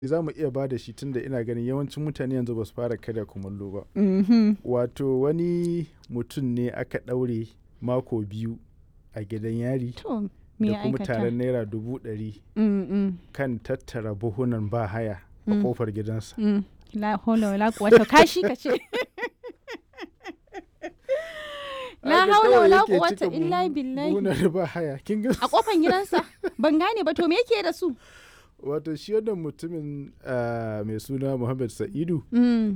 za mu iya ba da shi tunda ina ganin yawancin mutane yanzu ba su fara karya kumallo ba. Mhm. Wato wani mutum ne aka ɗaure mako biyu a gidan yari To, me da ya kuma aikata? taron naira dubu ɗari Mm, mm, kan tattara buhunan ba haya a Mm. kofar gidansa. mm. La hawla wala quwwata kashi ka ce. La Haka hawla kawai wala yake quwwata cika illa buhu- billahi. buhunan ba haya. Kin ga A kofan gidansa ban gane ba to me yake da su? wato shi wannan mutumin ah, mai suna Muhammad Sa'idu Mm.